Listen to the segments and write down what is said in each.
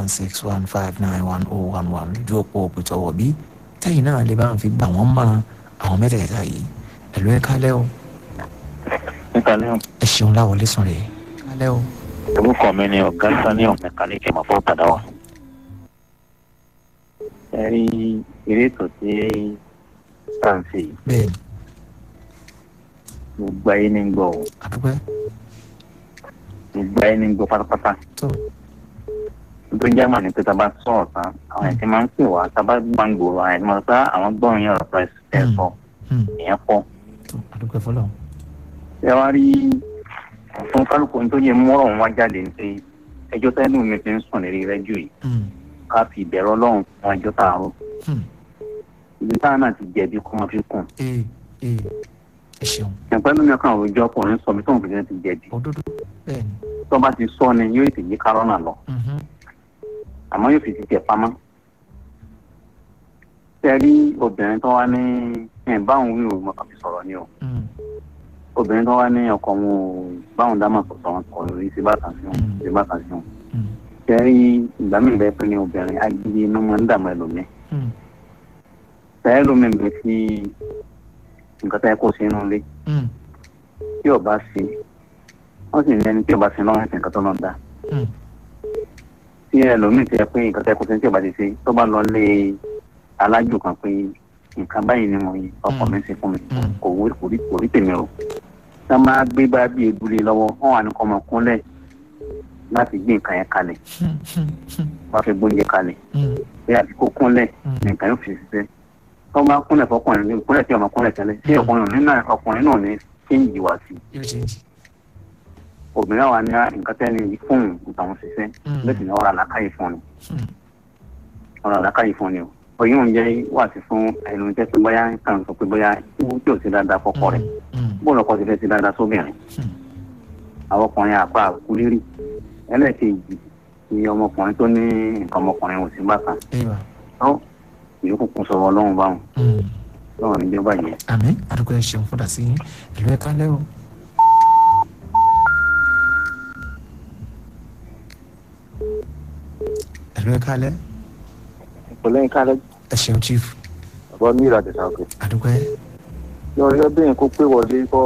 one six one five nine one oh one one lójú òpó òpìtọ́wọ̀ bí tẹ́yìn náà lè bá wọn fi gbà wọ́n mọ́ràn àwọn mẹ́tẹ̀ẹ̀ta yìí ẹ̀lú ẹ̀ kálẹ̀ o níkàlẹ́ ẹ ṣeun láwọlé sùn rẹ̀ kálẹ̀ o orúkọ mi ni ọ̀gá sani ọ̀mẹ́kálíkì máa fọ́ padà wá. ẹ rí eré ètò tí sáǹsì yìí bẹ́ẹ̀ ni gbogbo ayé ní gbọ́ o àdúpẹ́ gbogbo ayé ní gbọ́ pátápátá tó tó jẹ́ màá ní pé tá a bá sọ̀rọ̀ tán àwọn ẹ̀sìn máa ń pè wá tá a bá gbàngbòrò àwọn ẹ̀sìn máa ń sá àwọn gbọ́n yẹn ọ̀rọ̀ ẹ̀ ẹ̀ sọ hmm, ìyẹn pọ̀. tó àdúpẹ́ fọlọ́ ẹ wá rí fún kálukú tó yẹ mọ́rọ̀ wọn wá jáde ní pé ẹjọ́ tẹ́lẹ̀ mi ti ń sùn lérí rẹ́jù yìí hmm, ká fi ìbẹ̀rù ọlọ́run fún ẹjọ́ tààrọ̀ hmm, ibi táwọn náà ti jẹ̀bi kó wọn fi kùn ee ee ẹ ṣeun ẹ̀pẹ́ lómi ọkàn òjò ọkùnrin sọ bí tóun fi ti jẹ̀bi òdodo bẹ́ẹ̀ ni tó bá ti sọ ni yóò ti yí kárọ́nà lọ mhm, àmọ́ yóò fi ti tẹ̀ pamọ́. tẹ́rí obìnrin tó wá ní ẹ̀ báwọn wí òun mọ̀kàn fi sọ̀rọ̀ ni o hmm, obìnrin tó wá ní ọkọ wọn ò báwọn dá màá sọ̀tọ̀ wọn kọ̀ lórí sí bàtà sí wọn sí bàtà sí wọn. hmm, tẹ́rí ìgbà mi bẹ́ẹ̀ pé ní obìnrin agídí inú máa ń dààmú ẹlòmíì hmm, tẹ́rí lómi bẹ́ẹ̀ fi nǹkan tẹ́ kó sí inú ilé hmm, tí ò bá sí wọ́n sì ní ẹni tí ò bá sí lọ́wọ́ ẹ̀sìn nǹkan tó náà dá hmm, tí ẹlòmíì ti yẹ pé nǹkan tẹ́ kó sí tí ò bá ti ṣe tó bá lọ lé alájò kan pé nǹkan báyìí ni mo yí ọkọ mi ṣe fún mi Mm. kò wí kò rí kò rí tèmi o tá a máa gbé bá bí ebúlé lọ́wọ́ wọ́n wà ní kọ́ ọmọ kúnlẹ̀ láti gbé nǹkan yẹn kalẹ̀ hmm, hmm, hmm, wọ́n fi gbóúnjẹ kalẹ̀ hmm, bí àti kó kúnlẹ̀ hmm, nǹkan yóò fi ṣiṣẹ́ tó máa kúnlẹ̀ fọkùnrin ní kúnlẹ̀ tí ọmọ kúnlẹ̀ tẹ́lẹ̀ tí ọkùnrin ní náà ọkùnrin náà ní kéńjì wá sí yóò ṣe é jì obìnrin wa ní nǹkan tẹ́ni yìí fóun ìtàwọn ṣiṣẹ́ Mm. lẹ́sìn ní ọ̀rọ̀ àlákàyè fún ni Hmm, ọ̀rọ̀ àlákàyè fún ni o òyìn òun jẹ́ wà sí fún ẹnu jẹ́ pé bóyá kàn sọ pé bóyá ikú tí ò sí dáadáa fọ́kọ rẹ̀ hmm, bóun ọkọ ti fẹ́ sí dáadáa sóbìnrin hmm, àwọn ọkùnrin àpá àkúrírì ẹlẹ́ẹ̀kejì ni ọmọkùnrin tó ní nǹkan ọmọkùnrin ò sí bàtà ewa tó ìyókù kún sọ̀rọ̀ ọlọ́run báwọn hmm. lọ́wọ́ níjọba yẹn. àmì àdúgbò ẹ ṣeun fúnra sí ìlú ẹ kálẹ̀ o. ìlú ẹ kálẹ̀ ìpínlẹ̀ ìkálẹ̀ ẹ ṣeun chief ọ̀bọ ní ìràdìsá òkè. àdúgbò ẹ yọ̀ọ́yọ́ bẹ́ẹ̀ kó pé wọlé kọ́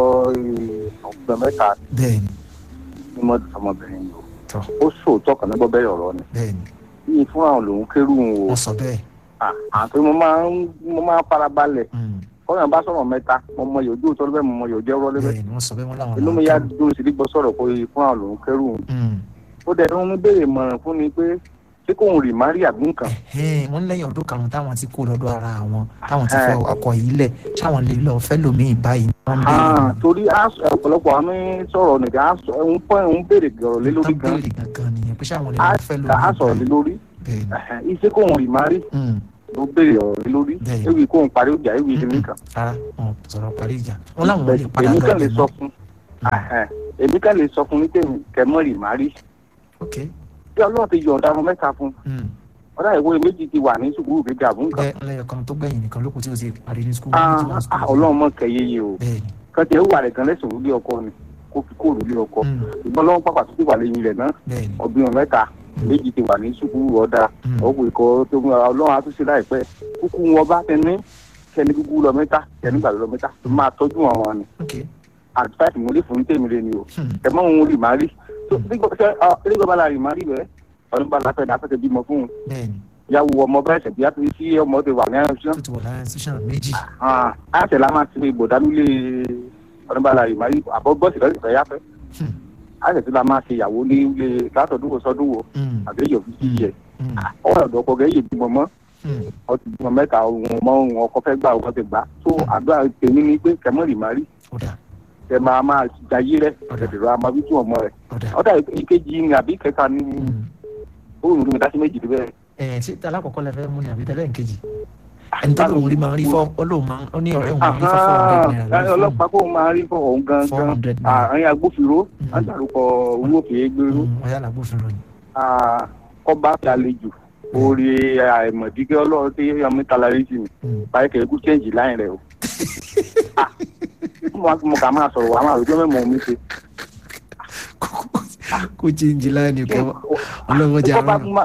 ọ̀gbẹ́ mẹ́ta bẹ́ẹ̀ ni ní mọ́tò ọmọbìnrin yìí tọ́ o ó sòótọ́ kan nígbà bẹ́ẹ̀ ọ̀rọ̀ ni bẹ́ẹ̀ ni yìí fún àwọn lòún kérù ń o wọ́n sọ bẹ́ẹ̀ àti mo máa ń mo máa ń farabalẹ̀ Hmm, kọ́yàn bá sọ̀rọ̀ mẹ́ta mo mọ yòójú tó lọ́bẹ̀ mo mọ yòójú ẹ̀rọ lẹ́bẹ̀ bẹ́ẹ̀ ni wọ́n sọ bẹ́ẹ̀ wọ́n láwọn inú mi yá dúró sí gbọ́ sọ̀rọ̀ pé fún àwọn lòún kérù ń Hmm, ó dẹ̀ ní wọ́n béèrè mọ̀ràn fún mi pé ṣé kóun rì má rí àbí nǹkan ẹ̀hẹ́n, wọ́n lẹ́yìn ọdún karùn-ún táwọn ti kó lọ́dọ̀ ara wọn táwọn ti fẹ́ ọkọ̀ yìí lẹ̀ ṣáwọn lè lọ fẹ́ lòmíì báyìí wọ́n ń béèrè Ah, torí á- ọ̀pọ̀lọpọ̀ àmì sọ̀rọ̀ nìkan á sọ- ń pọ́ ń béèrè gọ̀rọ̀ lé lórí wọ́n gan béèrè gangan nìyẹn pé ṣáwọn lè á lọ fẹ́ lòmíì á sọ̀rọ̀ lé báyìí lórí bẹ́ẹ̀ ni Ẹ̀hẹ́n, iṣẹ́ kóun rì má rí Hmm, ló béèrè ọ̀rọ̀ lé lórí Bẹ́ẹ̀. ewì kóun parí ìjà ewì ìdílé kan rárá wọn ò sọ̀rọ̀ parí ìjà wọn láwọn lè padà èmi lọ kàn lè ibẹ̀ sọ mọ́. fún Ẹ̀hẹ́n, èmi kàn lè sọ fún ní tèmi kẹmọ́ rì má rí ok bí ọlọ́run ti yọ̀ǹda ọmọ mẹ́ta fún Hmm, ọ̀dà ìwé méjì ti wà ní sùkúrù gíga àbúrò nǹkan bẹ́ẹ̀ lẹ́yìn kan tó gbẹ̀yìn nìkan lókun tí o ti parí ní skul Ah, ah, ọlọ́run mọ̀ kẹyẹ yìí o bẹ́ẹ̀ ni kàn tiẹ̀ wà rẹ̀ gan lẹ́sùn lórí ọkọ ni kó fi kóòlù lé ọkọ Hmm, ìgbọ́n lọ́wọ́ pàpà tó ti wà lẹ́yìn rẹ̀ náà bẹ́ẹ̀ ni ọbìnrin mẹ́ta méjì ti wà ní sùkúrù ọ̀dà Hmm, ọ̀pọ̀ ìkọ́ tó ń ọlọ́run àtúnṣe láìpẹ́ kúkú wọn bá tẹni kẹni kúkú lọ mẹ́ta kẹni gbàgbé lọ mẹ́ta tó máa tọ́jú àwọn ni ok àtúntàtì mo lè fún tèmi lé ni o Hmm, ẹ mọ òun rì má rí tó nígbà tó ṣe nígbà bá la rì má rí bẹ́ẹ̀ ọdún bá la fẹ́ dà fẹ́ bímọ fún un bẹ́ẹ̀ ni ìyàwó ọmọ bá ẹsẹ̀ bí a ti rí sí ọmọ ti wà ní ẹ̀rọ tó ti wọ̀ lára institution méjì àṣẹ la máa ti fi ìbòdánú lé ọdún bá la rì má rí àbọ̀ bọ́ọ̀sì lọ́sì fẹ́ yáfẹ́ Hmm, àṣẹ tí la máa ṣe ìyàwó ní ilé látọ̀dún wo sọdún wo hmm, àbí èyí òfin sí yẹ hmm, ọwọ́ ọ̀dọ́ ọkọ̀ gẹ́ yé bímọ mọ́ hmm, ọtí bímọ mẹ́ta ohun ọmọ ohun ọkọ fẹ́ gbà ọkọ ti gbà tó àdúrà tèmi ni pé kẹmọ́ rì má rí ó dà kẹ máa máa jayé rẹ ọ̀dẹ̀dẹ̀rọ àmọ́ bí tí wọ́n mọ rẹ̀ ó dà ọ̀dà ìkejì ni àbí kẹta ni Hmm, òun rí mi dá sí méjì bẹ́ẹ̀ ẹ̀ ṣé alákọ̀ọ́kọ́ lẹ fẹ́ mú ni àbí tẹ́lẹ̀ nkejì ẹni tó lòun rí máa rí fọ́ ó lòun máa ó ní ọ̀rẹ́ òun máa rí fọ́ four hundred naira lórí fóònù ọlọ́pàá kó máa rí fún òun four gangan hundred naira àárín agbófinró Mm. á dárúkọ owó kìí gbèrú Hmm, ọ̀yá làgbófinró ni kọ́ba fi àlejò orí àìmọ̀dígẹ́ ọlọ́run tí ọmọ ìtàlá rí sí mi Hmm, báyìí kẹ́ ikú chẹ́ǹjì láyìn rẹ̀ o. Ah, mo mo kà máa sọ̀rọ̀ wà máa rojọ́ mẹ́mọ́ mi ṣe. kó jíǹjì láàánú kọ́ ọlọ́wọ́ jẹ́ kọ́ba àrùn tún máa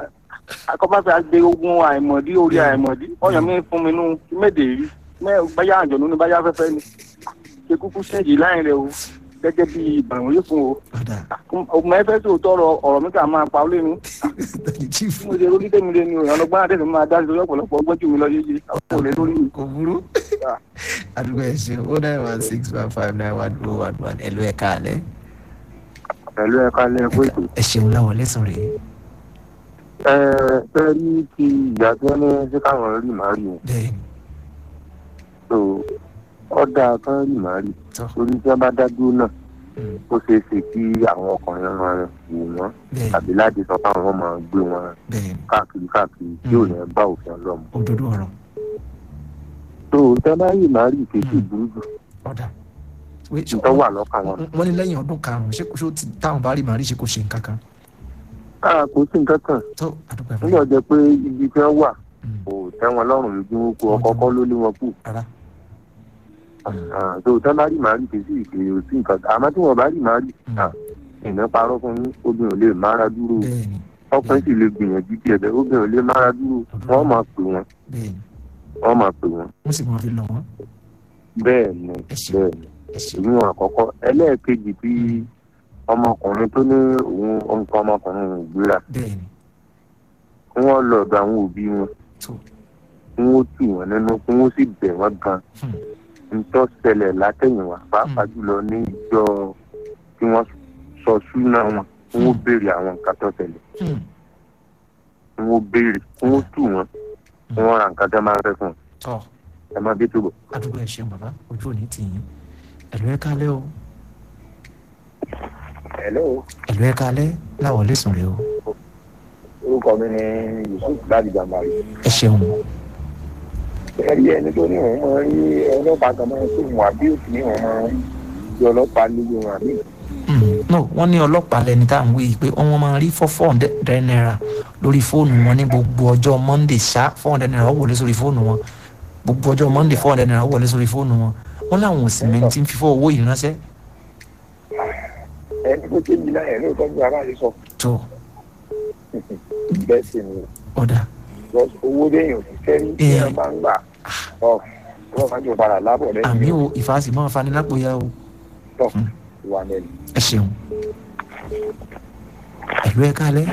akọ́bàfẹ́ àgbẹ̀ ogun àìmọ̀dí orí àìmọ̀dí ọyàn mi fún mi nú méde rí mẹ́ báyà àjọ̀nú ni báyà afẹ́fẹ́ ni ṣe kúkú ṣéǹjì láyìn rẹ o gẹ́gẹ́ bí ìbàwọ̀n yìí fún o padà ọmọ ẹfẹ́ tó tọrọ ọ̀rọ̀ mi kà máa pa ó lé nu chief tí mo ṣe orí tèmi lé ni o ìyànà gbọ́dọ̀ tẹ̀sí máa dá sí lórí ọ̀pọ̀lọpọ̀ ọgbọ́n jù mí lọ yéye àwọn ò lè lórí mi. kò burú àdúgbò ẹ ṣe o nine one six one five nine one oh one one ẹ ló ẹ káàlẹ́ pẹ̀lú ẹ̀ka lẹ́ẹ̀kọ́ ètò ẹ ṣeun láwọn lẹ́sùn rèé ẹ fẹ́ rí ti ìgbà tí wọ́n ní ṣé káwọn rí màá rí o bẹ́ẹ̀ ni so ọ̀dà kan rí màá rí tọ́ torí tí wọ́n bá dá dúró náà mm, ó ṣeé ṣe kí àwọn ọkùnrin máa wò wọ́n bẹ́ẹ̀ ni tàbí láti sọ fáwọn wọn máa gbé wọn bẹ́ẹ̀ ni káàkiri káàkiri tí ò ní bá òfin ọlọ́mù. òdodo ọ̀rọ̀ so tí wọ́n bá rí màá rí kéèké Mm. burú jù ọ̀dà Wait, ṣé nítorí wà lọ́kàn wọn. wọ́n ní lẹ́yìn ọdún karùn-ún ṣé kò ṣó ti táwọn bá rí màrí ṣe kò ṣe nǹkan kan káà kò sí nǹkan kan tó àdúgbò ẹ̀fọ́ nígbà jẹ́ pé ibi tí wọ́n wà Mm. kò tẹ́ wọn lọ́rùn lójú wọn kú ọkọ̀ kọ́ ló lé wọn kù. rárá Ah, so tí wọ́n bá rí màá rí kéèké ìkéyè sí nǹkan kan àmọ́ tí wọ́n bá rí màá rí Mm. ah, ìná parọ́ fún yín obìnrin ò lè mára dúró bẹ́ẹ̀ ni ọkùnrin sì lè gbìyànjú díẹ̀ bẹ́ẹ̀ obìnrin ò lè mára dúró wọ́n máa pè wọ́n bẹ́ẹ̀ ni wọ́n máa pè wọ́n wọ́n sì máa fi lọ wọ́n bẹ́ẹ̀ ni ẹ ṣeun bẹ́ẹ̀ ni ẹ ṣeun èyí wọn àkọ́kọ́ ẹlẹ́ẹ̀kejì tí ọmọkùnrin tó ní òun nǹkan ọmọkùnrin òun gbéra bẹ́ẹ̀ ni kí wọ́n lọ ọ̀dọ̀ àwọn òbí wọn tó kí wọ́n tù wọ́n nínú kí wọ́n sì bẹ̀ wọ́n gan Hmm. ntọ́ ṣẹlẹ̀ látẹ̀yìnwá pàápàá jùlọ ní ìjọ tí wọ́n sọ súnà wọn kí wọ́n béèrè àwọn nǹkan tó ṣẹlẹ̀ Hmm. kí wọ́n béèrè kí wọ́n tù wọ́n kí wọ́n ra nǹkan tó máa ń fẹ́ fún wọn tọ́ ẹ má bí túbọ̀. àdúgbò ẹ ṣeun bàbá ojú òní tì yín ẹ̀lú ẹ kálẹ́ o hello ẹ̀lú ẹ kálẹ́ láwọn lẹ́sùn rèé o orúkọ mi ni yusuf láti jàmbárí. ẹ ṣeun ẹ̀rí ẹni tó ní òun máa ń rí ọlọ́pàá kan máa ń sóhun àbí òsì ní òun máa ń rí ọlọ́pàá lójú wọn àbí. Hmm. no wọ́n ní ọlọ́pàá lẹni tá à ń wí yìí pé wọ́n máa rí four four hundred naira lórí fóònù wọn ní gbogbo ọjọ́ monday ṣá four hundred naira ó wọlé sórí fóònù wọn gbogbo ọjọ́ monday four hundred naira ó wọlé sórí fóònù wọn wọ́n láwọn òsì mẹ́ni tí ń fífọ́ owó yìí ránṣẹ́ ẹni tó kéjì náà ẹ̀ lóòótọ́ bí ara rẹ̀ sọ tó bẹ́ẹ̀ sì ni ọ̀dà because owó déyìn ò sì fẹ́ ní kí Eh. wọ́n bá ń gbà ọ wọ́n máa ń jọ padà lábọ̀ àmì lẹ́yìn o ìfàsì máa fani lápòyà o tọ̀ ìwà mẹ́rin. ẹ ṣeun ẹ̀lú ẹ kálẹ́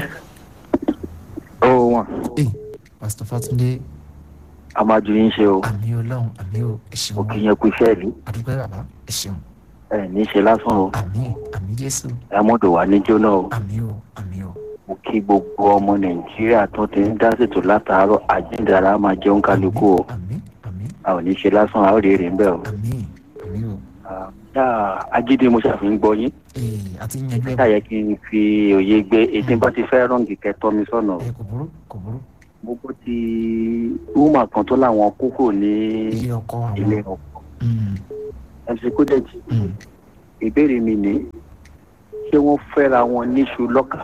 ó wọn ee pásítọ̀ Fátúndé a máa ju yín ṣe o àmì ọlọ́run àmì o ẹ ṣeun mo kì í yẹn kú iṣẹ́ ìlú àdúgbò bàbá ẹ ṣeun ẹ ní í ṣe lásán o àmì àmì Jésù ẹ mọ́tò wà ní jóná o àmì o àmì o mo kí gbogbo ọmọ nàìjíríà tó ti ń dá ṣètò látàárọ̀ àjíǹdàrà máa jẹun kálukú o àmì àmì a ò ní í ṣe lásán a ó rí èrè ń bẹ̀ o. àmì àmì o Ah, agídí mo ṣàfihàn gbọ́ yín ee àti yanjú ẹ ṣáyẹ kí n fi òye gbé etí bá ti fẹ́ rọ́ǹgì kẹtọ́ mi sọ̀nà o. ẹ kò burú kò burú gbogbo ti rúmà kan tó láwọn kókò ní ilé ọkọ ilé àwọn ọkọ Mm, mc kódẹ́jì mm, ìbéèrè mi ní ṣé wọ́n fẹ́ra wọn níṣu lọ́kà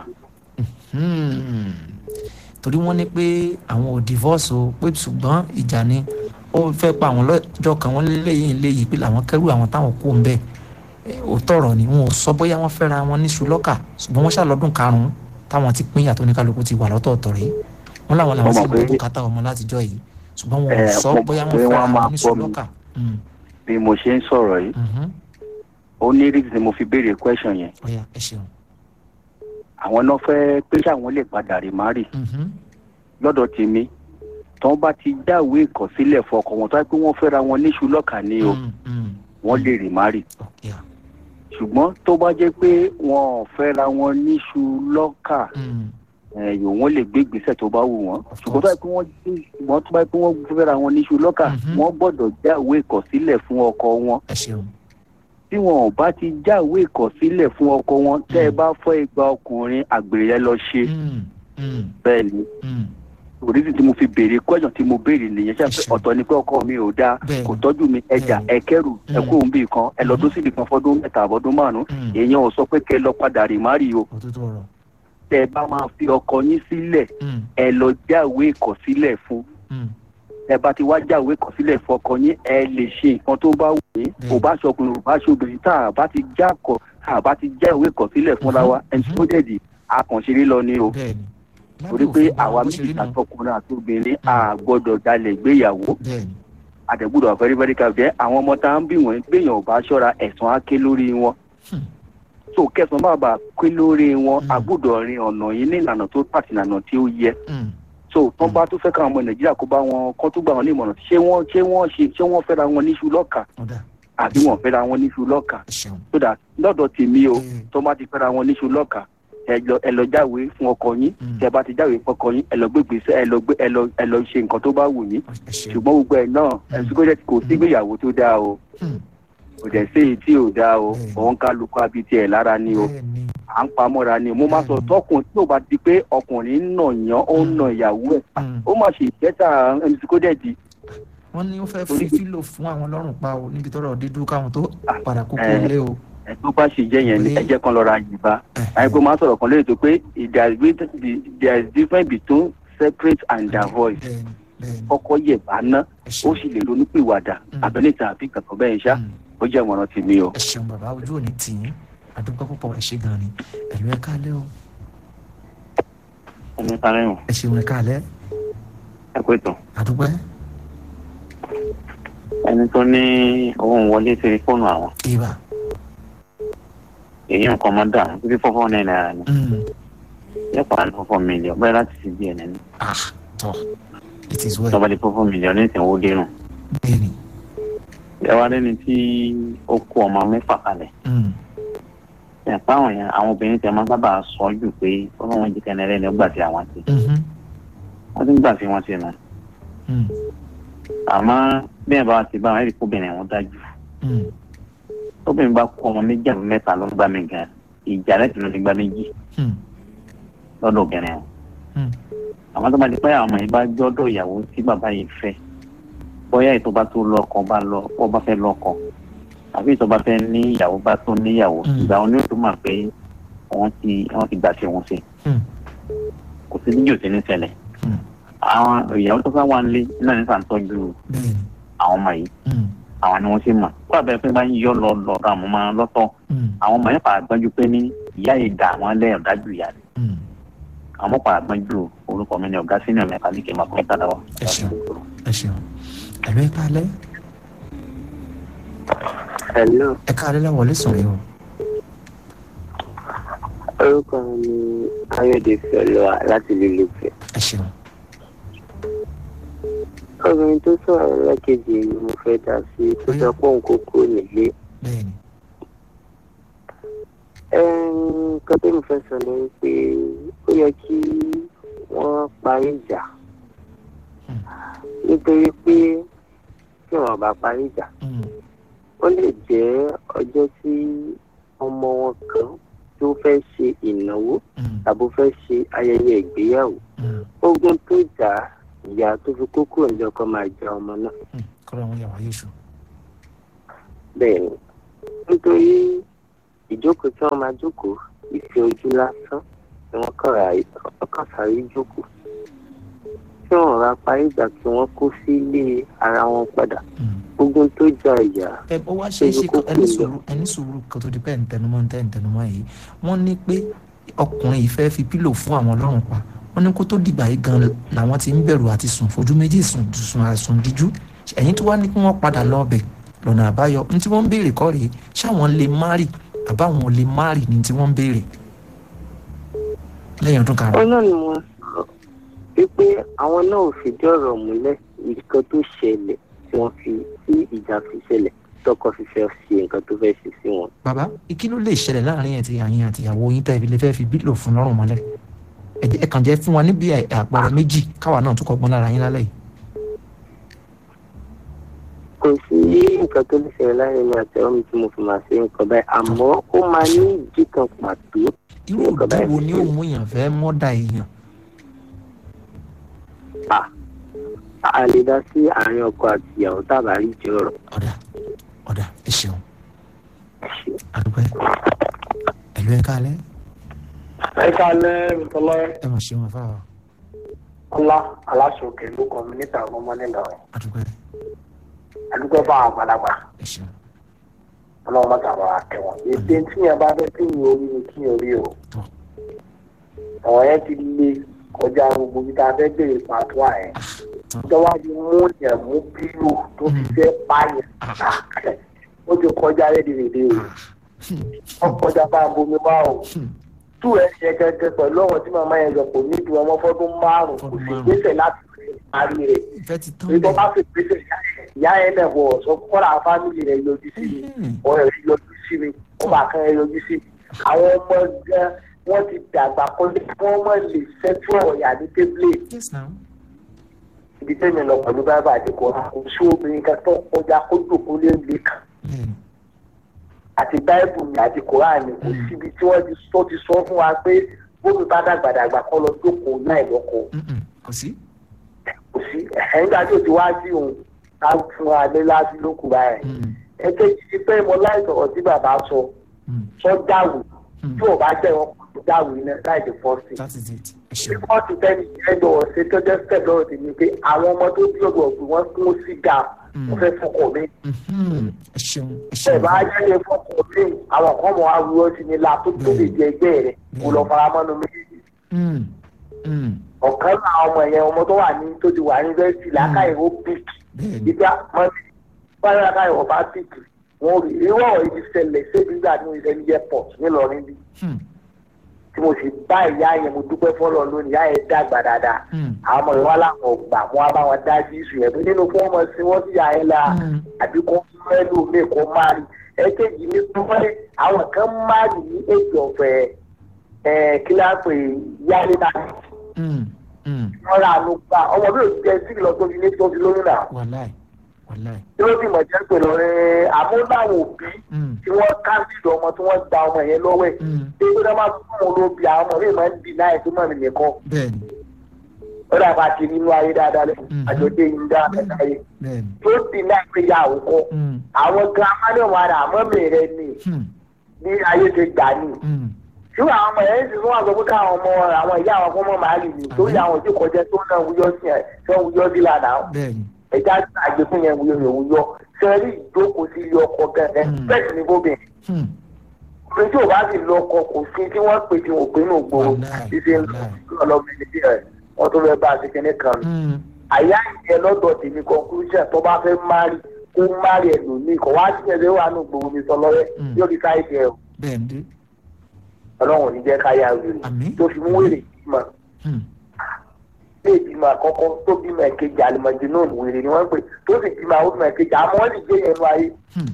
mm. torí wọ́n ní pé àwọn ò divorce o pé ṣùgbọ́n ìjà ni ó fẹ́ pa àwọn lọ́jọ́ kan wọ́n léyìn léyìí pé làwọn kẹ́rù àwọn táwọn kú ń bẹ̀ ò tọrọ ni wọn ò sọ bóyá wọ́n fẹ́ra wọn níṣu lọ́kà ṣùgbọ́n wọ́n ṣàlọ́dún karùn-ún táwọn ti pín yàtọ̀ oníkálukú ti wà lọ́tọ̀ọ̀tọ̀ rèé wọ́n làwọn làwọn Mo sì mọ̀ ń pé- gbọ́ bùkátà ọmọ látijọ́ yìí ṣùgbọ́n wọn ò Eh, sọ mo bóyá mọ̀ wọ́n pé fẹ́ra wọ́n wọn máa níṣu gbọ́ mi. lọ́kà. Mm, bí mo ṣe ń sọ̀rọ̀ yìí mhm. ó ní rí tí mo fi béèrè question yẹn ọ̀ya ẹ ṣeun. àwọn náà fẹ́ pé ṣáwọn lè padà rè má rì Mhm, lọ́dọ̀ tèmi tí wọ́n bá ti jáwé ìkọ̀sílẹ̀ fọkọ wọn tó yẹ pé wọ́n fẹ́ra wọn níṣu lọ́kà ni o mm, mm. wọ́n lè rè má rì ọ̀ya ṣùgbọ́n tó bá jẹ́ pé wọn ò fẹ́ra wọn níṣu lọ́kà mm, ẹ̀yọ̀ wọn lè gbé ìgbésẹ̀ tó bá wù wọ́n Of ṣùgbọ́n tó yẹ pé wọ́n ṣùgbọ́n tó bá yẹ pé wọ́n fẹ́ra wọn níṣu lọ́kà Mhm. wọ́n gbọ́dọ̀ jáwé ìkọ̀sílẹ̀ fún ọkọ wọn ẹ ṣeun. tí wọn ò bá ti jáwé ìkọ̀sílẹ̀ fún ọkọ wọn tẹ́ ẹ bá fọ́ igba ọkùnrin àgbèrè yẹn lọ ṣe Mm, mm, bẹ́ẹ̀ ni mm. òrìṣì tí mo fi béèrè question tí mo béèrè nìyẹn ṣe Ẹṣin. ọ̀tọ̀ ni pé ọkọ mi ò dáa Bẹ́ẹ̀ni. kò tọ́jú mi ẹja Bẹ́ẹ̀ni. ẹkẹrù Mm. ẹkú òun bì kan ẹ lọ́dún síbi kan fọ́dún mẹ́ta àbọ̀dún márùn-ún Mm. èèyàn ò sọ pé kẹ́ ẹ lọ padà rì má rì o òtútù ọ̀rọ̀. tẹ́ ẹ bá máa fi ọkọ yín sílẹ̀ Mm, ẹ lọ jáwé ìkọ̀sílẹ̀ fún mm. ẹ bá ti wá jáwé ìkọ̀sílẹ̀ fún ọkọ yín ẹ lè ṣe nǹkan tó bá wù yín Bẹ́ẹ̀ni. kò bá ṣọkùnrin kò bá ṣobìnrin tá a bá ti já kọ tá a bá ti jáwé ìkọ̀sílẹ̀ fúnra wa Mhm. ẹni tó dẹ̀dì akànṣeré lọ ni o bẹ́ẹ̀ni torí pé àwa méjì àtọkùnrin àti obìnrin a gbọ́dọ̀ dalẹ̀ gbéyàwó bẹ́ẹ̀ni àtẹ̀gbọ́dọ̀ very very ká jẹ́ àwọn ọmọ tá à ń bí wọn gbéyàn ò bá ṣọ́ra ẹ̀sán á ké lórí wọn Hmm. so kẹsàn-án bá bá ké lórí wọn Hmm. a gbọ́dọ̀ rin ọ̀nà yìí ní ìlànà tó pàtì ìlànà tí ó yẹ Mm, so tán bá tún fẹ́ káwọn ọmọ nàìjíríà kó bá wọn kọ́ tó gbà wọn ní ìmọ̀ràn ṣé wọ́n ṣé wọ́n ṣe ṣé wọ́n fẹ́ra wọn níṣu lọ́kà ọ̀dà àbí wọ́n fẹ́ra wọn níṣu lọ́kà ẹ ṣeun so that lọ́dọ̀ tèmi o Mm, tó bá ti fẹ́ra wọn níṣu lọ́kà ẹ lọ ẹ lọ jáwèé fún ọkọ yín mm, tẹ bá ti jáwèé fún ọkọ yín ẹ lọ gbégbèsè ẹ lọ gbé ẹ lọ ẹ lọ ṣe nǹkan tó bá wù yín ẹ ṣeun ṣùgbọ́n gbogbo ẹ̀ náà ẹ̀sùn kò jẹ́ kò sígbéyàwó tó dáa o Mm, kò dẹ̀ sí èyí tí ò dáa o Mm. òun kálukú abití ẹ̀ lára ni o bẹ́ẹ̀ni à ń pamọ́ra ni mo máa sọ Mm. tọkùn tí ò bá di pé ọkùnrin ń nà yán ó ń nà ìyàwó ẹ̀ Mm. ó má ṣe ìkẹta ẹnìtí kó dẹ̀ di wọ́n ní ó fẹ́ fi Torí- fílò fún àwọn lọ́rùn pa o níbi tọ́rọ̀ dídú káwọn tó Ah, padà kókó eh. lé o. ẹ̀ tó bá ṣe jẹ́ yẹn ni Orí- ẹ jẹ́ kan lọ́ra yìnbá Eh, àyẹ̀kọ́ máa sọ̀rọ̀ kan lórí ètò pé there is be- there is difference between separate and divorce bẹ́ẹ̀ni bẹ́ẹ̀ni kọ́kọ́ yẹ̀ bá ná ẹ ó ṣeun sì lè ronúpìwàdà Mm. àbẹ́lẹ́ta àbí kankan bẹ́ẹ̀ ṣá Mm, ó jẹ́ ìmọ̀ràn tèmi o. ẹ ṣeun bàbá ojú òní tì í àdúgbò púpọ̀ ẹ ṣe gan ni ẹ̀lú ẹ káalẹ́ o ẹni sáré wọn ẹ ṣeun ẹ káalẹ́ ẹ kó ètò. àdúgbò ẹni tó ní owó wọlé sí fóònù àwọn ìbà èyí nǹkan máa dà títí fọ́fọ́ náírà náírà ni Mm, yẹ pàrọ̀ ní fọ́fọ́ mílíọ̀nù bẹ́ẹ̀ láti fi díẹ̀ nínú ah tọ́ it is well tọ́ba di fọ́fọ́ mílíọ̀nù ní ìsìnwó dérùn. bẹ́ẹ̀ni ẹ wá lẹ́ni tí ó kó ọmọ mẹ́fà kalẹ̀ Mm, ẹ̀ fáwọn yẹn àwọn obìnrin tẹ máa sábà sọ jù pé ọlọ́wọ́n jí kẹ́ni ẹlẹ́ni ó gbà sí àwọn ti mhm, wọ́n ti ń gbà sí wọn sí nù mm, àmọ́ bí ẹ̀ bá ti bá wọn ẹ̀rí kóbìnrin wọn dájú mm, tóbìnrin bá kó ọmọ méjì àbí mẹ́ta ló ń gbà mí gan ìjà lẹ́tì ló ti gbà méjì mm, lọ́dọ̀ obìnrin wọn mm, àmọ́ tó bá di pé àwọn ọmọ yìí bá jọ́dọ̀ ìyàwó tí bàbá yìí fẹ́ bóyá ètò bá tó lọ́kọ bá lọ bó bá fẹ́ lọ́kọ àbí ètò bá fẹ́ ní ìyàwó bá tó níyàwó Mm. ìgbà wọn ni ó tó mà pé wọ́n ti wọ́n ti gbà tí wọ́n ṣe mm, kò sí níjò tí ní ṣẹlẹ̀ mm, àwọn ìyàwó tó fẹ́ wà nílé náà ní sàǹtọ́jú bẹ́ẹ̀ni àwọn ọmọ yìí mm, àwọn ni wọ́n ti mọ̀ kó àbẹ̀rẹ̀ pé bá ń yọ lọ lọ ra àwọn ọmọ lọ́tọ̀ mm, àwọn ọmọ yẹn fà gbọ́njú pé ní ìyá yìí dà wọ́n lẹ́yìn ọ̀dájú ìyá rẹ̀ mm. àwọn ọmọ fà gbọ́njú orúkọ mi ní ọ̀gá sínú ẹ̀mẹ́ta ní kí n máa kọ́ ìtàdá wa. Ẹ ṣeun. ẹ ṣeun ẹ̀lú ẹ káalẹ́ hello ẹ káalẹ́ láwọlé sọ̀rọ̀ yìí o orúkọ mi ni ayọ̀dè fẹlọ́à láti lílo fẹ́. ẹ ṣeun obìnrin tó sọ̀rọ̀ lẹ́kẹ̀jì ni mo fẹ́ dá sí tó sọ pé òun kò kúrò nílé. bẹ́ẹ̀ni nǹkan tó mo fẹ́ sọ ni pé ó yẹ kí wọ́n parí ìjà Hmm. nítorí pé tí wọ́n bá parí ìjà Mm, ó lè jẹ́ ọjọ́ tí ọmọ wọn kan tó fẹ́ ṣe ìnáwó mm, tàbí fẹ́ ṣe ayẹyẹ ìgbéyàwó mm, ogun tó jà á, ìyá tó fi kókó ọ̀njọ́ kan máa jẹ ọmọ náà mm. kọ́ra wọn yà wáyé ṣù bẹ́ẹ̀ ni nítorí ìjókòó tí wọ́n máa jókòó ìfẹ́ ojú lásán ni wọ́n kàn ra wọ́n kàn sáré jókòó tí wọ́n ra parí ìgbà tí wọ́n kó sílé ara wọn padà Mm. ogun tó jà ìyá ẹ ó wá ṣe é ṣe Ṣé kókó ẹni lọ? sùúrù ẹni sùúrù kan tó di pé ǹtẹnumọ́ ǹtẹ ǹtẹnumọ́ yìí wọ́n ní pé ọkùnrin yìí fẹ́ẹ́ fi pílò fún àwọn lọ́rùn pa wọ́n ní kó tó dìgbà yìí gan làwọn ti ń bẹ̀rù àti sùn fojú méjì sùn sùn àsùn díjú ẹ̀yìn tó wá ní kí wọ́n padà lọ ọbẹ̀ lọ́nà àbáyọ ní tí wọ́n ń béèrè kọ́ rèé ṣáwọn lè márì àbáwọn ò lè márì ní tí wọ́n ń béèrè lẹ́yìn ọdún ó karùn-ún. náà ni wọ́n sọ wípé àwọn náà ò fìdí ọ̀rọ̀ múlẹ̀ nǹkan tó ṣẹlẹ̀ tí wọ́n fi tí ìjà fi ṣẹlẹ̀ tọkọ fi fẹ́ ṣe nǹkan tó fẹ́ ṣe sí wọn. bàbá kí ló lè ṣẹlẹ̀ láàrin ẹ̀ tí àyìn àti ìyàwó yín tẹ́ ilé fẹ́ fi bílò fún lọ́rùn mọ́lẹ̀ ẹ jẹ́- ẹ kàn jẹ́ fún wa níbi àpẹẹrẹ méjì káwa náà tún kọ́gbọ́n lára yín lálẹ́ yìí. kò sí nǹkan tó lè ṣẹlẹ̀ láàrin mi àti ọmọ tí mo fi máa ṣe nǹkan báyìí àmọ́ ó máa ní ìdí kan pàtó irú Nǹkan òbí báyìí wo ti ni ó ṣẹlẹ̀. mú èèyàn fẹ́ mọ́dà èèyàn a lè dá sí àárín ọkọ àti ìyàwó tàbá rí jẹ ọ̀rọ̀ ọ̀dà ọ̀dà ẹ ṣeun ṣe. àdúgbò ẹ̀lú ẹ̀ kálẹ̀ ẹ kálẹ́ ìtọ́lọ́ ẹ mọ̀ ṣeun afáwà ọlá aláṣọkè ló kọ́ mi níta ọmọ nílọrin àdúgbò àdúgbò bá àwọn àgbàlagbà ẹ ṣeun ọlọ́run má tàbá àtẹ̀wọ̀n èdè tí yẹn bá fẹ́ kí yẹn orí ni kí yẹn orí o Tọ́. ọ̀rọ̀ yẹn ti le kọjá gbogbo ibi tá a fẹ́ bèrè pàtó àyẹ̀ ìjọba ti mú yẹn mú bírò tó fi fẹ́ pààyàn ó ti kọjá rédèrèdè o wọ́n kọjá bá a bomi wá o tú ẹ̀ ṣe gẹ́gẹ́ pẹ̀lú ọ̀wọ́n tí màmá yẹn lọ kò ní ju ọmọ fọ́dún márùn-ún kò sì gbèsè láti parí rẹ̀ ìfẹ́ ti tán ìjọba bá fi gbèsè ìyá yẹn náà wọ̀ sọ kọ́ra fámìlì rẹ̀ yọjú sí mi ọ̀rẹ́ rẹ̀ yọjú sí mi ọba kan rẹ̀ yọjú sí mi àwọn ọmọ gan wọ́n ti dàgbà kọjá kí wọ́n mọ̀ lè ṣẹ́tú ọ̀yà ní tébìlì yes now ibi tẹ́mi lọ pẹ̀lú bábà àdìkọ́ kò sí obìnrin kan tó kọjá kó jòkó lé lè kàn bẹ́ẹ̀ni àti báìbù mi àti kòránì kò síbi tí wọ́n ti sọ ti sọ fún wa pé bómi bá dàgbàdàgbà kọ́ lọ jókòó láì lọ́kọ Mm-mm. kò sí kò sí ẹ̀hẹ́ nígbà tí ò ti wá sí òun ká fún wa lé láti lókù báyìí Mm, ẹ̀kejì ti pé mo láì sọ̀rọ̀ tí bàbá sọ mm, sọ dáwù mm. tí ò bá jẹ́ wọn kò dáwù iná láì dé fọ́ọ̀sì. that is it ẹ bí ṣeun wọ́n ti fẹ́ ní ẹjọ́ ọ̀sẹ̀ tó jẹ́ step lọ́rọ̀ tèmi pé àwọn ọmọ tó bí ọ̀gbọ̀n ọ̀gbìn wọn kún sí ga wọ́n fẹ́ fọkọ̀ mi. Mhm. ẹ ṣeun ẹ ẹ ṣeun bá yẹ́lẹ̀ fọkọ̀ mi àwọn kan mọ̀ á wúrọ́ sí ni la tó tó lè jẹ ẹgbẹ́ rẹ̀ kó lọ fara mọ́nu méjèèjì. Mm, mm. ọ̀kan náà ọmọ yẹn ọmọ tó wà ní tó ti wà ní yunifásitì làákàyè ó pìkì bẹ́ẹ̀ni ìgbà mọ́tì báyọ̀ làákàyè ó bá pìkì wọn rí irú ọ̀rọ̀ yìí ṣẹlẹ̀ ṣébi nígbà tí mo ṣe ní airport nílọrin bí Hmm, tí mo sì bá ìyá yẹn mo dúpẹ́ fọ́lọ́ lónìí ìyá yẹn dàgbà dáadáa hmm, àwọn ọmọ ìwà làwọn ọgbà wọn á bá wọn dá sí ìsù yẹn pé nínú fún ọmọ sí wọn sì yà yẹn la Mm. àbí kò mẹ́lò mi kò máa rí ẹ̀kejì ní pé àwọn kan máa rí ní èjì ọ̀fẹ́ ẹ̀ kíláàpù yálé náà mm, mm. wọ́n rà ló gbà ọmọ bí òṣìṣẹ́ sí lọ tó fi ní tó fi lóyún náà wàláì wàláì tí ó sì mọ̀ jẹ́ pé lọ́rẹ́ àmúláwọ̀ òbí Mm, tí wọ́n káńsìlì ọmọ tí wọ́n gba ọmọ yẹn lọ́wọ́ ẹ̀ mm. tí ó dáná fún wọn lóbi àwọn ọmọ mi máa ń dì náà ẹ̀ tó mọ̀ mí nìkan bẹ́ẹ̀ni ó dàgbà àti nínú ayé dáadáa lẹ́yìn Mhm. àjọdé yìí dáadáa láyé bẹ́ẹ̀ni tó dì náà pé ya àwòkọ́ Mm, àwọn girama ní wọn àrà àmọ́ mi rẹ ni hmm, ní ayé ti gbà ní mm. ṣùgbọ́n àwọn ọmọ yẹn ti fún wa sọ pé káwọn ọmọ àwọn ìyá àwọn ọmọ máa lè ní torí àwọn òjò kọjá tó náà wúyọ́ sí ẹ̀ tó ń wúyọ́ sí lànà bẹ́ẹ̀ni ẹja àgbẹ fún yẹn wúyọ yẹn wúyọ sẹẹrí ìjókòó sí ilé ọkọ gẹgẹ Mm. bẹ́ẹ̀ sì ni bóbìnrin Hmm, obìnrin tí ò bá sì lọ ọkọ kò sí tí wọ́n pè tí wọn ò pé nù gbòòrò Wàláì, ṣíṣe ń lọ lọmọdé bí ẹ wọn tó fẹ́ bá a ṣe kíní kan nù. mm. àyà ìyẹn lọ́dọ̀ tèmi conclusion tó bá fẹ́ mari kó mari ẹ̀ lónìí kò wá sí ẹ̀rẹ́ wà nù gbòòrò mi sọ lọ́rẹ́ Mm. yóò di káyé jẹ o bẹ́ẹ̀ni ọlọ́run ò ní jẹ́ káyà wèrè Àmín. tó fi mú wèrè bímọ Hmm, ilé ìbímọ àkọ́kọ́ tó bímọ ẹ̀kejì àlùmọ̀jì náà wèrè ni wọ́n pè tó sì bímọ àwọn bímọ ẹ̀kejì àmọ́ wọ́n sì gbé yẹn nu ayé hmm.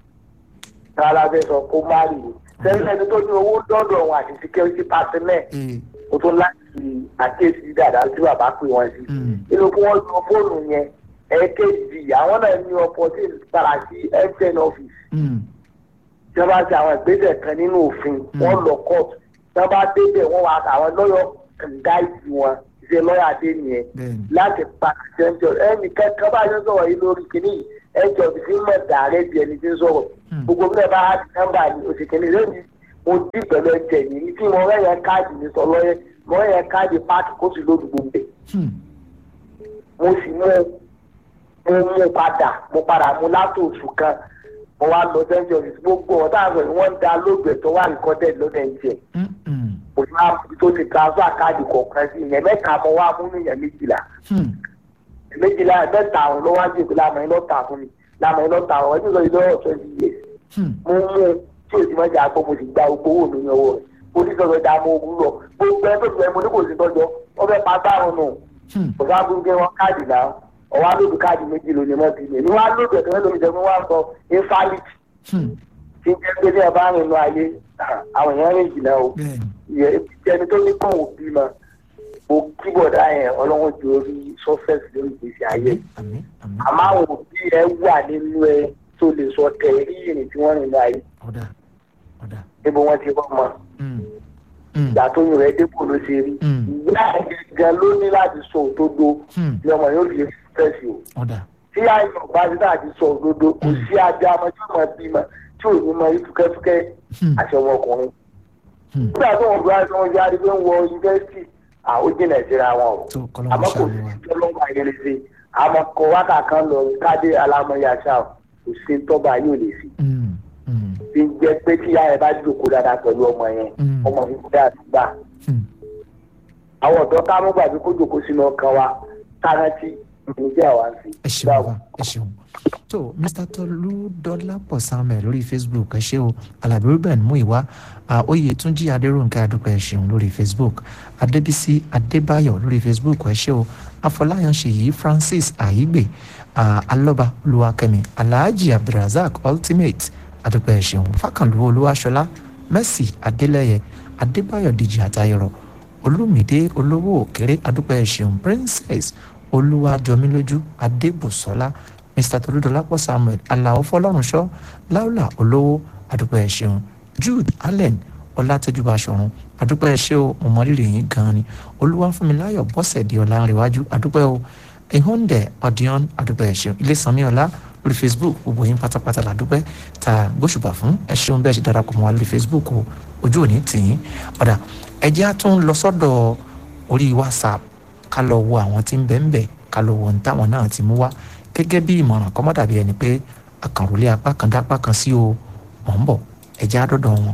rárá fẹ́ sọ kó má rí i sẹ́yìn ẹni tó ní owó dọ́dọ̀ wọn àti security personnel Eh, o tó láti àkéésí dáadáa tí bàbá pè wọ́n sí. mm. nínú kí wọ́n lo fóònù yẹn ẹ̀ẹ́kejì àwọn náà ní opportunity para sí mtn office Mm. tí wọ́n bá ṣe àwọn ìgbésẹ̀ kan nínú òfin wọ́n lọ court tí wọ́n bá débẹ̀ wọ́n wá àwọn lọ́yọ̀ gáìdì wọn ṣe lọ́yà dé nìyẹn bẹ́ẹ̀ni láti pa àjẹjọ ẹnì kankan bá yẹn sọ̀rọ̀ yìí lórí kìíní ẹjọ́ ti fi mọ̀ dàrẹ́ bí ẹni tí ń sọ̀rọ̀ Hmm. gbogbo bí ẹ bá di nọ́mbà ní oṣù kìíní lẹ́yìn mo dí pẹ̀lú ẹ̀jẹ̀ yìí tí mo rẹ̀ yẹn káàdì ní sọ lọ́yẹ mo rẹ̀ yẹn káàdì páàkì kó sì lóòdù gbogbo ẹ̀ Hmm, mo sì mú mo mú padà mo padà mú látò oṣù kan mo wá lọ sẹ́ńjọ́ yìí gbogbo ọ̀tá àgbẹ̀ ni wọ́n ń da lóògbé tó wà ní kọ́tẹ́ lọ́dẹ̀ ń jẹ mm, mm. mo ti máa fi tó ti transfer káàdì kọ̀ọ̀kan sí ìyẹn mẹ́ta mo wá mú ní ìyẹn méjìlá Hmm, méjìlá mẹ́ta àwọn ló wá sí ìpínlẹ̀ àmọ́ iná ta fún mi lámọ̀ iná ta àwọn ẹbí sọ yìí lọ́wọ́ twenty years hmm. mo mú un tí o ti máa jà pé mo sì gba gbogbo owó mi ní ọwọ́ rẹ̀ mo ní sọ̀rọ̀ ìdá mo wú lọ gbogbo ẹgbẹ́ ìgbẹ́ mo ní kò sí tọ́jọ́ wọ́n fẹ́ pa báwọn nù Hmm. kò sáà fún wọn káàdì náà ọwọ́ alóòdù káàdì méjì lónìí mọ́ ti mi ní wọ́n alóòdù ẹ̀kọ́ mẹ́lòmí jẹ́ pé wọ́n á sọ invalid Hmm. tí ń jẹ́ pé ní ẹ̀ bá rìn lọ ayé àwọn èèyàn rìn jìnnà o bẹ́ẹ̀ni ìyẹn ẹni tó ní kàn òbí mọ mo kíbọ̀dá yẹn ọlọ́run ju orí sọ́fẹ̀sì lórí ìgbésí ayé àmín àmín àmọ́ àwọn òbí ẹ wà nínú ẹ tó lè sọ tẹ̀rí ìrìn tí wọ́n rìn lọ ayé ọ̀dà ọ̀dà níbo wọ́n ti rọ́ mọ́ Hmm, hmm, ìgbà tó yìn rẹ̀ dépò ló ṣe rí Mm. ìyá ẹ̀ gẹ́gẹ́ ló ní láti sọ òdodo hmm. ní ọmọ yóò fi fẹ́ẹ̀sì o ọ̀dà tí àyàn bá ti láti sọ òdodo kò sí ajá ọmọ tí ó mọ bímọ tí ò ní mọ ìtúkẹ́túkẹ́ Hmm. àti ọmọkùnrin Hmm. nígbà tó wọn bá tí wọn jáde pé ń wọ yunifásitì àwọn jìnnà síra wọn o tó kọ́lọ́ àmọ́ kò sí tọ́lọ́mọ ayẹlẹsẹ àmọ́ kọ wákà kan lọ káde alámọ̀yàṣà kò sí tọ́ba yóò lè fi Hmm, hmm, bí jẹ́ pé tí ìyá rẹ̀ bá jókòó dáadáa pẹ̀lú ọmọ yẹn Mm. ọmọ mi kúrẹ́ àdúgbà hmm. àwọn ọ̀dọ́ ká mọ́ gbàgbé kó jòkó sínú ọkàn wa kárántì ìpèníjà wa ń fi. ẹ ṣeun bàbá ẹ ṣeun tó mr tolu dọlápọ̀ samuel lórí facebook ẹ ṣé o alábí ruben muiwa oyè túnjí adéròǹkà adúpẹ́ ẹ ṣeun lórí facebook adébísí adébáyọ̀ lórí facebook ẹ ṣé o afọláyàn ṣèyí francis àyígbè alọba olúwakẹ́mi alhaji abdulrasaq ultimate adúpẹ́ ẹ ṣeun fákànlú olúwaṣọlá mercy adélẹyẹ adébáyọ̀ dèjì àtayọrọ olùmídé olówó òkèrè adúpẹ́ ẹ ṣeun princess olúwàjọmílójú adébùsọlá mr tolúdọlápọ̀ samuel aláwọ̀ fọlọ́runṣọ́ láùlà olówó adúpẹ́ ẹ ṣeun jude allen ọlátẹjúbà ṣọ̀run adúpẹ́ ẹ ṣé o mo mọ rírì yín gan-an ni olúwàfúnmiláyọ̀ bọ́sẹ̀dì ọ̀làǹrẹ̀wájú adúpẹ́ o ehonde ọ̀dìọ́n adúpẹ́ ẹ ṣeun ilé sanmi ọ̀la lórí facebook gbogbo yín pátápátá làdúpẹ́ tá a gbóṣùbà fún ẹ ṣeun bẹ́ẹ̀ ṣe darapọ̀ mọ́ wa lórí facebook o ojú òní tì yín ọ̀dà ẹ jẹ́ á tún lọ sọ́dọ̀ orí whatsapp ká lọ wo àwọn tí ń bẹ̀ ń bẹ̀ ká lọ wo ohun táwọn náà ti mú wá gẹ́gẹ́ bí ìmọ̀ràn kọ́mọ́ dàbí ẹni pé àkànrólé apá kan dápá kan sí o mọ̀ ń bọ̀ ẹ jẹ́ á dọ́dọ̀ wọn.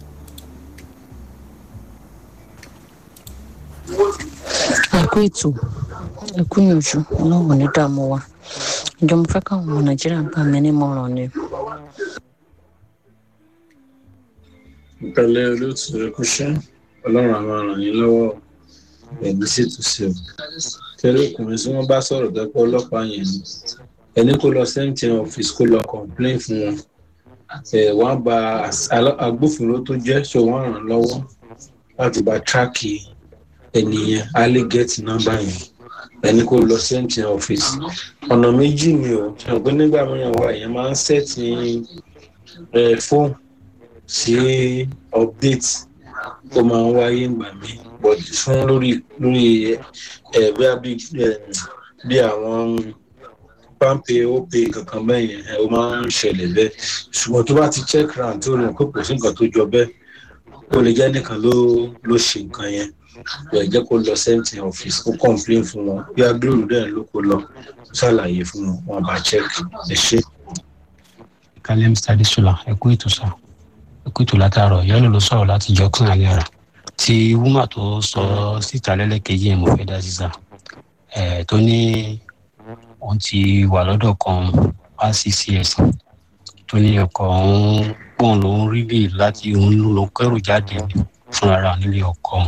ẹ kú ètò ẹ kú ìyànjú ọlọ́run ní dààmú wa ìjọ mo fẹ́ káwọn ọmọ nàìjíríà gbà mí nímọ̀ràn ni. ìpẹ̀lẹ́ olóòtú ẹkúṣẹ́ ọlọ́run àwọn ràn yín lọ́wọ́ ẹ̀mí sì tún sí o tẹ́lẹ̀ ọkùnrin tí wọ́n bá sọ̀rọ̀ dẹ́pọ̀ ọlọ́pàá yẹn ni ẹni kó lọ sẹ́ńtìn ọ́fíìsì kó lọ complain fún wọn ẹ̀ wọ́n bá agbófinró tó jẹ́ ṣé wọ́n ràn lọ́wọ́ láti bá tíráàkì ènìyàn á lè gẹ́ẹ̀tì nọ́mbà yẹn ẹni kó lọ sẹ́ńtìn ọ́fíìsì ọ̀nà méjì ni o ṣe pé nígbà mìíràn wà èèyàn máa ń sẹ́ẹ̀tì fóònù sí update tó máa ń wáyé ìgbà mi but fún lórí lórí ẹ bí bí àwọn pampe ope kankan bẹ́ẹ̀ yẹn ó máa ń ṣẹlẹ̀ bẹ́ẹ̀ ṣùgbọ́n tó bá ti check round tó rìn pé kò sí nǹkan tó jọ bẹ́ẹ̀ ó lè jẹ́ nìkan ló ló ṣe nǹkan yẹn ẹ jẹ́ kó lọ sẹ́ńtì ọ́fíìsì kó complain fún wọn bí agbóhùn dẹ̀ ló kó lọ ṣàlàyé fún wọn wọn bá check ẹ ṣe. kalem stadisola ẹ kú ètò sáà kùtù látàárọ̀ yẹlò ló sọ̀rọ̀ láti jọ kàn án yàrá tí wúmà tó sọ síta lẹ́lẹ́kejì yẹn mo fẹ́ dá sísà ẹ̀ tó ní òun ti wà lọ́dọ̀ kan wá sí cs tó ní ọkọ̀ òun pọ̀n ló ń rí bíi láti òun ló kẹ́rù jáde fúnra nílé ọkọ̀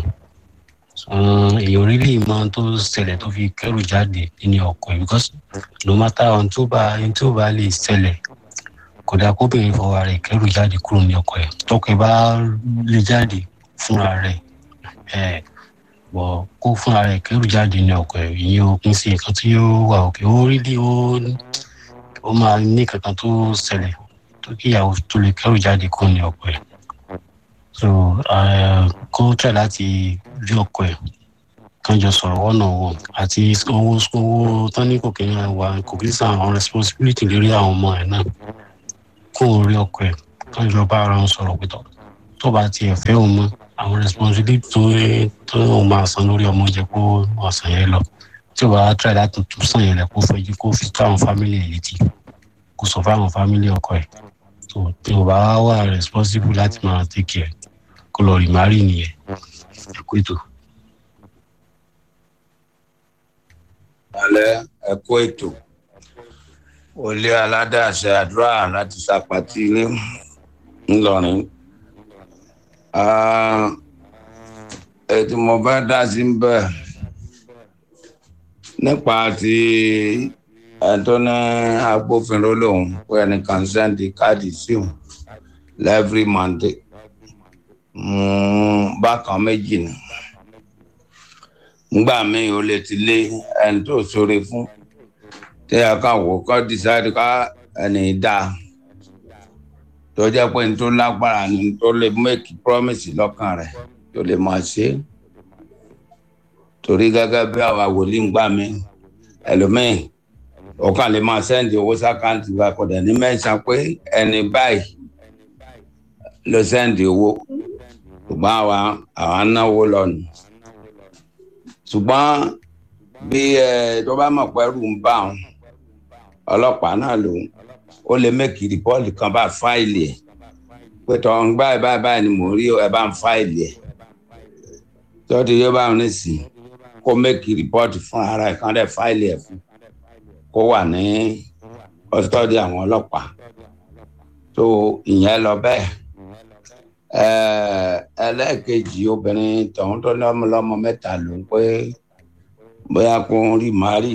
èèyàn rí lè mọ tó ṣẹlẹ̀ tó fi kẹ́rù jáde nínú ọkọ̀ yìí because no matter ohun tó bá ohun tó bá lè ṣẹlẹ̀ kò dáa kóbìnrin fọwọ́ rẹ̀ kẹ́rù jáde kúrò ní ọkọ̀ ẹ̀ tọkọ ẹ̀ bá lè jáde fúnra rẹ̀ ẹ̀ bọ̀ kó fúnra rẹ̀ kẹ́rù jáde ní ọkọ̀ ẹ̀ ìyẹn o kún sí nǹkan tí yóò wà òkè ó rí bí ó ó máa ní kankan tó ṣẹlẹ̀ tó kí ìyàwó tó lè kẹ́rù jáde kúrò ní ọkọ̀ ẹ̀ so kó tẹ̀ láti rí ọkọ̀ ẹ̀ kan jọ sọ̀rọ̀ ọ̀nà wọn àti owó owó tán ní kò kí ń wà kò kí ń sàn àwọn responsibility lórí àwọn ọmọ ẹ̀ náà kó o rí ọkọ ẹ kán jọ bá ara wọn sọ̀rọ̀ pé tó bá tiẹ̀ fẹ́ òun mọ́ àwọn responsibility tó tó òun máa san lórí ọmọ jẹ kó ọ̀sán yẹn lọ tí o bá try láti tún sàn yẹn lẹ kó fẹjú kó fi tó àwọn family ẹ létí kó sọ fún àwọn family ọkọ ẹ tó tí o bá wà responsible láti máa take care kó lọ rí mari nìyẹn ẹ kó ètò. alẹ́ ẹ kó ètò olé aládàáṣe àdúrà láti ṣàpàtì ilé ńlọrin ètò mo bá dá sí ń bẹ nípa ti ẹ̀tọ́ ní agbófinró lòun pé ẹni kan sẹ́ndì káàdì sí òun lẹ́fírí mọ́ndé bákan méjì ni ngbà míì ó lè ti lé ẹni tó sóre fún tí a kàn wò kọ́ decide ká ẹni dá tó jẹ́ pé n tó lágbára ni tó lè make promise lọ́kàn rẹ̀ tó lè máa ṣe torí gẹ́gẹ́ bí àwa wòlíì ń gbà mí ẹlòmíì ọkàn lè máa sẹ́ndì owó sákàǹtì wa kò dẹ̀ ní mẹ́sàn pé ẹni báyìí ló sẹ́ndì owó ṣùgbọ́n àwa àwa náwó lọ́nu ṣùgbọ́n bí ẹ tó bá mọ̀ pé ẹrù ń bá wọn ọlọ́pàá náà ló ó lè mẹ́kì rìpọ́ọ̀lì kan bá fáìlì ẹ̀ pé tọ́ ń báyìí báyìí báyìí ni mò ń rí ẹ bá ń fáìlì ẹ̀ tí ó ti yé báwọn nísìn kó mẹ́kì rìpọ́ọ̀tì fún ara ẹ̀ kán dẹ̀ fáìlì ẹ̀ fún kó wà ní kọ́sítọ́dì àwọn ọlọ́pàá tó ìyẹn lọ bẹ́ẹ̀ Ẹ̀, ẹlẹ́ẹ̀kejì obìnrin tọ̀hún tó lọ́mọ lọ́mọ mẹ́ta ló ń pé bóyá kó ń rí màárì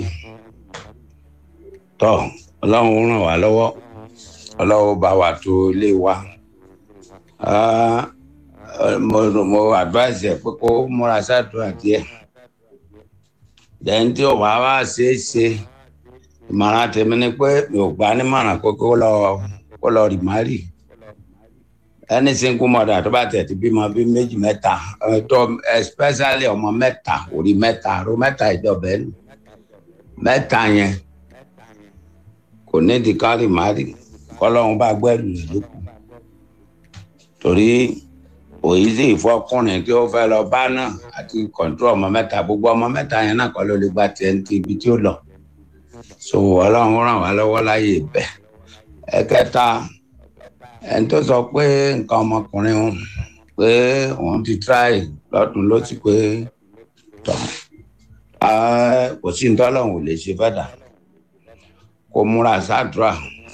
tọ́ ọlọ́run ràn wá lọ́wọ́ ọlọ́run bá wa tó ilé wa Ah, mo mo advise ẹ pé kó múra sádùúrà díẹ̀ lẹ́yìn tí ò bá wá ṣeé ṣe ìmọ̀ràn tèmi ni pé mi ò gbà nímọ̀ràn pé kó lọ kó lọ rì márì ẹni single mother tó bá tẹ̀ ti bímọ bí méjì mẹ́ta ẹ, tó especially ọmọ mẹ́ta orí mẹ́ta ro mẹ́ta ìjọba ẹnu mẹ́ta yẹn kò ní di ká rì márì kọ́lọ́run bá gbẹ́rù rẹ̀ lókun torí òyìn sì fọkùnrin tí ó fẹ́ lọ bá náà àti kọ̀ǹtró ọmọ mẹ́ta gbogbo ọmọ mẹ́ta yẹn náà kọ́ ló lè gba tiẹ̀ ní ti ibi tí ó lọ so ọlọ́run ràn wá lọ́wọ́ láyé ibẹ̀ ẹ̀kẹta ẹni tó sọ pé nǹkan ọmọkùnrin òun pé òun ti try lọ́dún ló ti pé tọ̀ ah, kò sí nítorí ọlọ́run ò lè ṣe fẹ́ dà kó múra sáàdúrà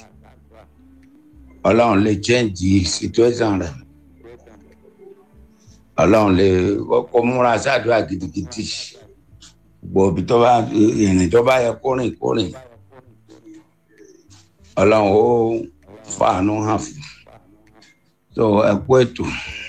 ọlọ́run lè change situation rẹ̀ ọlọ́run lè kó múra sáàdúrà gidigidi gbòòbí tó bá ìrìn tó bá yẹ kó rìn kó rìn ọlọ́run ó fàánú hàn fún so ẹ kú ètò.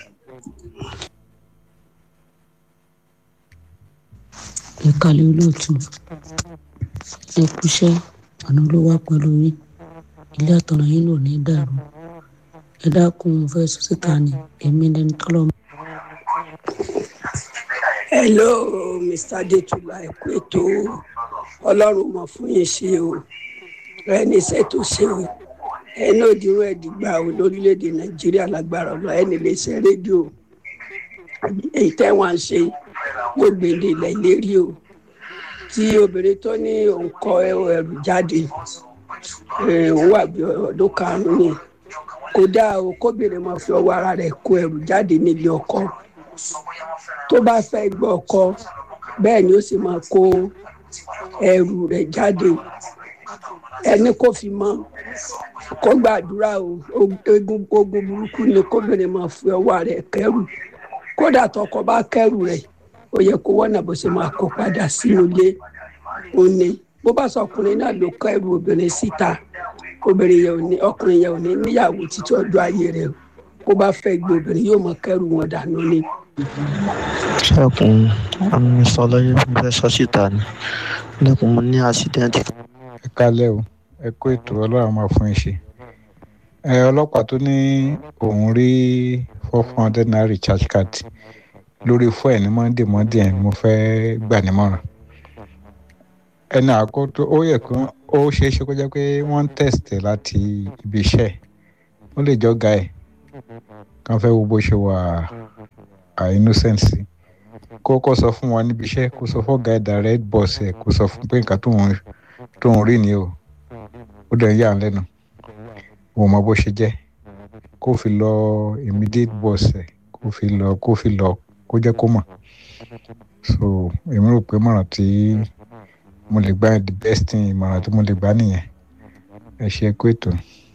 ẹ kalẹ̀ olóòtú ẹ kúṣẹ́ àná ló wá pẹ̀lú yín ilé àtọ̀nà yín lò ní dàrú ẹ dákun mo fẹ́ sọ síta ni èmi lẹni tọ́lọ́ hello mr adetula ẹ kú ètò ọlọ́run mọ̀ fún yín ṣe o ẹni iṣẹ́ tó ṣe o ẹni òdìrú ẹ̀dìgbà o lórílẹ̀‐èdè nàìjíríà lágbára ọ̀lọ́ ẹni lè ṣe rédíò èyí tẹ́ wọ́n ń ṣe yóò gbèdé ilẹ̀ ìlérí o tí obìnrin tó ní òun kọ ẹrù jáde eh, òun wà bí ọdún karùn-ún ni kò dáa o kóbìnrin máa fi ọwọ́ ara rẹ̀ kó ẹrù jáde nílé ọkọ tó bá fẹ́ gbọ́ ọkọ bẹ́ẹ̀ ni ó sì máa kó ẹrù rẹ̀ jáde ẹni kò fi mọ́ kó gbàdúrà o ogun ogun burúkú ni kóbìnrin máa fi ọwọ́ rẹ̀ kẹrù kódà tọkọ bá kẹrù rẹ̀ ó yẹ kó wọ́nà bó ṣe máa kó padà sínú ilé ó ní bó bá sọ ọkùnrin náà ló kẹrù obìnrin síta obìnrin yẹn ò ní ọkùnrin yẹn ò ní níyàwó títí ọjọ́ ayé rẹ̀ bó bá fẹ́ gbé obìnrin yóò mọ kẹrù wọn dànù ni. ṣẹ́kùn àmì sọlọ́yẹ fẹ́ sọ síta ni lẹ́kùn mo ní àṣídẹ́ǹtì. ẹ kálẹ̀ o ẹ kó ètò ọlọ́run máa fún yín ṣe ẹ ọlọ́pàá tó ní òun rí four hundred naira recharge card lórí fún ẹ̀ ní monday monday ẹ̀ mo fẹ́ gbà nímọ̀ràn ẹni àkótó ó yẹ kó ó ṣeé ṣe kó jẹ́ pé wọ́n ń test ẹ̀ láti ibi iṣẹ́ ó lè jọ́ ga ẹ̀ kàn fẹ́ wo bó ṣe wà à innocent sí kó kó sọ fún wọn níbi iṣẹ́ kó sọ fún ọ̀gá ẹ̀dá red boss ẹ̀ kó sọ fún pé nǹkan tóun tóun rí ni o ó dẹ̀ ń yà á lẹ́nu òun mọ bó ṣe jẹ́ kó fi lọ immediate boss ẹ̀ kó fi lọ kó fi lọ kó jẹ́ kó mọ̀ so èmi rò pé mọ̀ràn tí mo lè gbà the best thing ìmọ̀ràn tí mo lè gbà nìyẹn ẹ ṣe kó ètò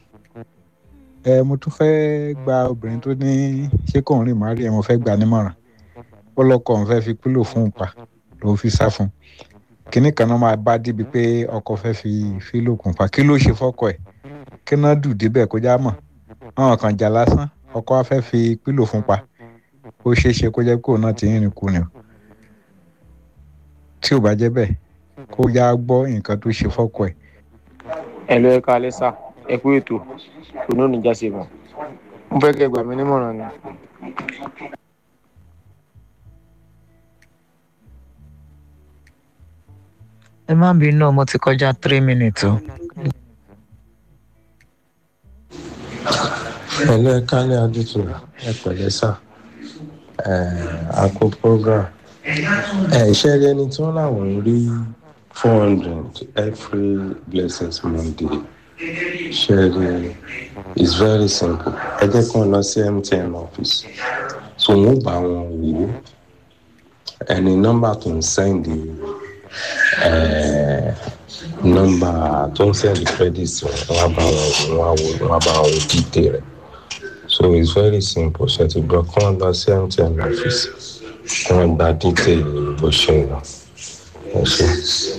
ẹ mo tún fẹ́ gba obìnrin tó ní ṣé kò ń rìn má rí ẹ mo fẹ́ gbà nímọ̀ràn ó lọ́kọ̀ òun fẹ́ fi pílò fún un pa ló fi sá fún un kínní kan náà máa bá débi pé ọkọ fẹ́ fi fílò kùn pa kí ló ṣe fọ́kọ ẹ̀ kí náà dù débẹ̀ kó já mọ̀ àwọn kan jà lásán ọkọ wa fẹ́ fi pílò fún un pa ó ṣeé ṣe kó jẹ́ pé òun náà ti ń rìn kú ni o tí ò bá jẹ́ bẹ́ẹ̀ kó yá gbọ́ nǹkan tó ṣe fọ́kọ ẹ̀. ẹ lọ ẹ kalẹ sá ẹ kú ètò ònà oníjà ṣe mọ mo fẹ́ kẹ́ gbà mí nímọ̀ràn ni. ẹ má bínú mo ti kọjá three minutes o. ẹlẹ́ kálẹ̀ adútù ẹ pẹ̀lẹ́ sà àpò program iṣẹ́ rí ẹni tí wọ́n láwọn ń rí four hundred every blessings monday ṣe rí is very simple ẹ jẹ́ kí wọ́n lọ sí mtn office so wọ́n bá wọn wò ó ẹni nọ́mbà tó ń sẹ́ndì nọ́mbà tó ń sẹ́ndì credit wọn á bá wọn wọn á wò wọn á bá wọn wò dìde rẹ̀ so it's very simple ṣe ti gbọ́ kí wọ́n lọ sí mtn office kí wọ́n gba detail bó ṣe ń lọ ẹ ṣe.